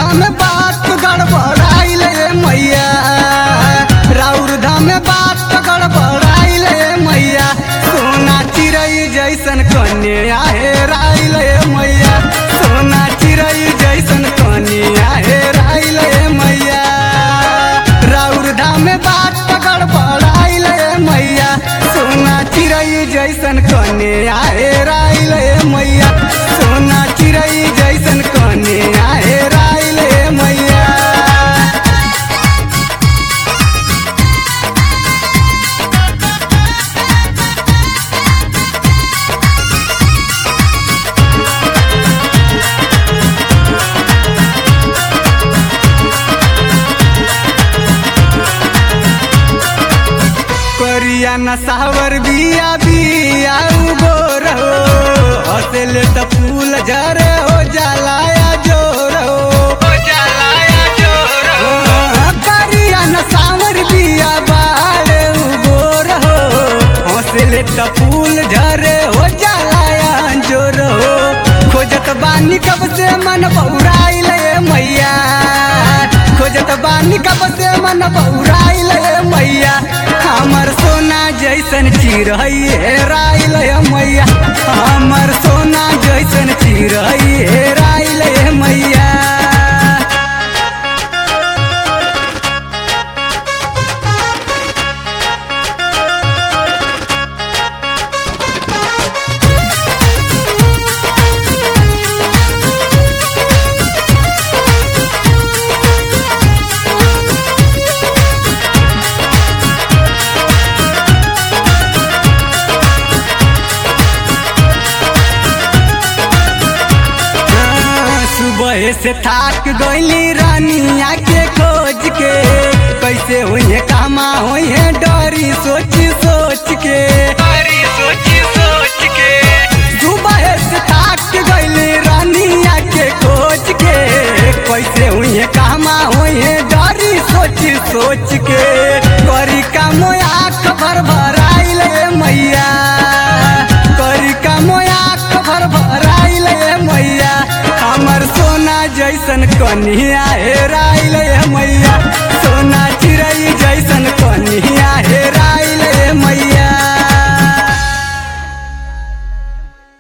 धाम बात गड़बड़ाइल मैया राउर धाम बात गड़बड़ाइल मैया सोना चिड़ै जैसन कन्या हेराइल मैया सोना चिड़ै जैसन कन्या हेराइल मैया राउर धाम बात गड़बड़ाइल मैया सोना चिड़ै जैसन कन्या हेराइल मैया सोना चिड़ै जैसन कन्या हेराइल मैया करिया नसावर बिया बिया उगोर हो हंसले त फूल झरे हो जलाया जोर हो हो जलाया जोर हो करिया नसावर बिया बाड़े उगोर हो हंसले त फूल झरे हो जलाया जोर हो खोजत बानी कब से मन बौराइल मैया खोजत बानी कब से मन बौराइल मैया हमर सोना जैसन चिड़ै हेराइल मैया हमर सोना जैसन चिड़ै हेराइल मैया सुबह से थाक गईली रानिया के खोज के कैसे हुई कामा हुई डरी सोच सोच के डरी सोच सोच के सुबह से थाक गईली रानिया के खोज के कैसे हुई कामा हुई डरी सोच सोच के करी का मोया खबर भराइल मैया करी का मोया खबर भराइल मैया हमर सोना जैसन कन्या हेराइल मैया